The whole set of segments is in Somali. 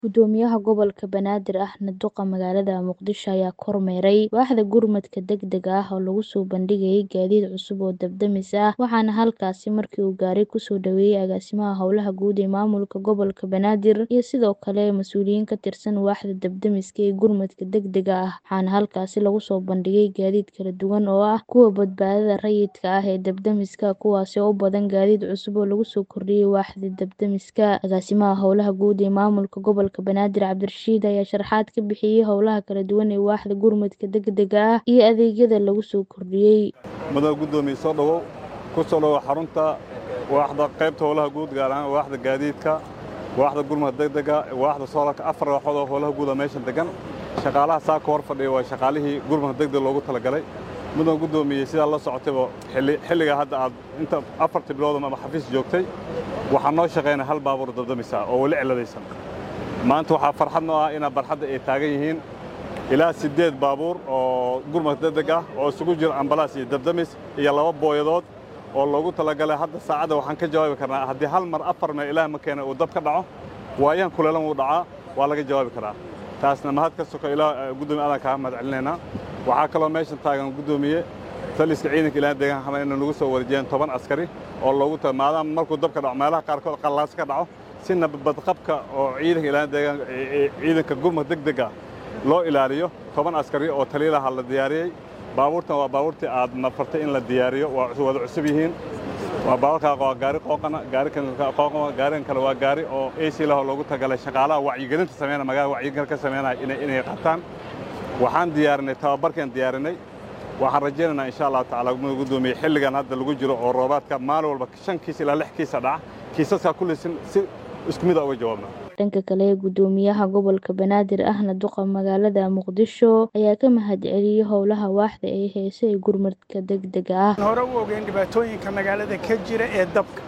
Gudoomiyaha Gobolka Banaadir ahna duqa magaalada Muqdisho ayaa kormeeray waaxda gurmadka degdega ah oo lagu soo bandhigayay gaadiid cusub oo dab-damis ah waxaana halkaasi markii uu gaaray kusoo dhaweeyay agaasimaha howlaha guud ee maamulka gobolka Banaadir iyo sidoo kale mas'uuliyiin ka tirsan waaxda dab-damiska iyo gurmadka degdega ah waxaana halkaasi lagu soo bandhigay gaadiid kala duwan oo ah kuwa badbaadada rayidka ah ee dab-damiska kuwaasi oo u badan gaadiid cusub oo lagu soo kordhiyay waaxda dab-damiska agaasimaha howlaha guud ee maamulka gobolka Banaadir Cabdirashiid ayaa sharaxaad ka bixiyay howlaha kala duwan ee waaxda gurmadka degdega ah iyo adeegyada lagu soo kordhiyay madaxa gudoomiye soo dhawow ku soo dhawow xarunta waaxda qaybta howlaha guud gaar ahaan waaxda gaadiidka waaxda gurmadka degdega waaxda soolarka afar waaxood oo howlaha guud meeshan degan shaqaalaha saaka hor fadhiya waa shaqaalihii gurmadka degdega loogu talagalay mudan gudoomiye sidaa la socotayba xilliga hadda aad inta afartii bilood ama xafiis joogtay waxaa noo shaqaynaya hal baabuur dabdamis ah oo weli ciladaysan maanta waxaa farxad noo ah inaa barxadda ay taagan yihiin ilaa siddeed baabuur oo gurmadka degdeg ah oo isugu jiro ambalaas iyo dabdamis iyo laba booyadood oo loogu talagalay hadda saacadda waxaan ka jawaabi karnaa haddii hal mar afar meel ilaah ma keena uu dab ka dhaco waayahan kuleelan wuu dhacaa waa laga jawaabi karaa taasna mahad ka soko ilaa gudoomiye adan kaa mahad celinaynaa waxaa kaloo meeshan taagan gudoomiye taliska ciidanka ilaaha deegaanka xamed inay nagu soo wareejiyeen toban askari oo loogu tala maadaama markuu dab ka dhaco meelaha qaarkood qallaas ka dhaco si nabadqabka oo ciidanka ilaaha deegaanka ciidanka gurmad degdega loo ilaaliyo toban askari oo taliyaha la diyaariyey baabuurtan waa baabuurtii aad nafartay in la diyaariyo waa wada cusub yihiin waa baabuurkaa waa gaari qooqana gaari qooqana gaarigan kale waa gaari oo AC lahoo loogu tagalay shaqaalaha wacyigelinta sameynaya magaalada wacyigelin ka sameynaya inay inay qaataan waxaan diyaarinay tababarkaan diyaarinay waxaan rajaynaynaa insha allahu tacaala gudoomiye xilligan hadda lagu jiro oo roobaadka maalin walba shan kiis ilaa lix kiisa dhaca kiisaskaa kullisin si isku mid a uga jawaabna dhanka kale gudoomiyaha gobolka banaadir ahna duqa magaalada muqdisho ayaa ka mahad celiyey howlaha waaxda ee heese ee gurmadka degdega ah hore u ogeyn dhibaatooyinka magaalada ka jira ee dabka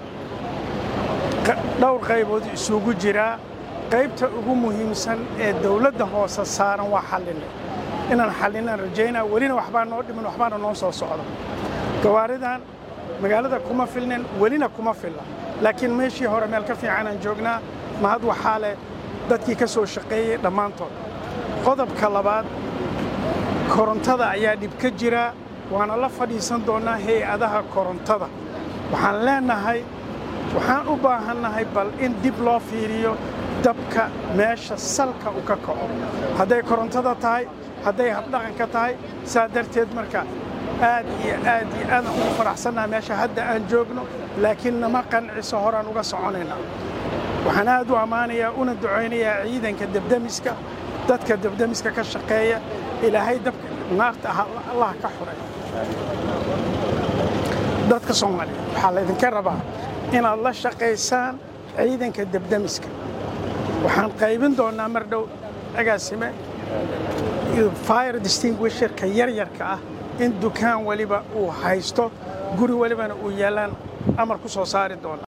dhowr qaybood isugu jiraa qaybta ugu muhiimsan ee dawladda hoose saaran waa xallinay inaan xallinaan rajaynaa welina waxbaa noo dhimin waxbaana noo soo socda gawaaridan magaalada kuma filnin welina kuma filla laakiin meeshii hore meel ka fiicanaan joognaa mahad waxaa leh dadkii ka soo shaqeeyey dhammaantood qodobka labaad korontada ayaa dhib ka jira waana la fadhiisan doonnaa hay-adaha korontada waxaan leennahay waxaan u baahannahay bal in dib loo fiiriyo dabka meesha salka u ka kaco hadday korontada tahay hadday habdhaqanka tahay saa darteed marka aad iyo aad iyo aadaan ugu faraxsannaha meesha hadda aan joogno laakiin nama qanciso horaan uga soconaynaa waxaan aad u ammaanayaa una ducaynayaa ciidanka debdemiska dadka debdemiska ka shaqeeya ilaahay dabka naarta ah allah ka xuray dadka soomaaliya waxaa laydinka rabaa inaad la shaqaysaan ciidanka debdemiska waxaan qaybin doonnaa mar dhow agaasime fire distinguisherka yaryarka ah in dukaan weliba uu haysto guri welibana uu yaallaan amar ku soo saari doona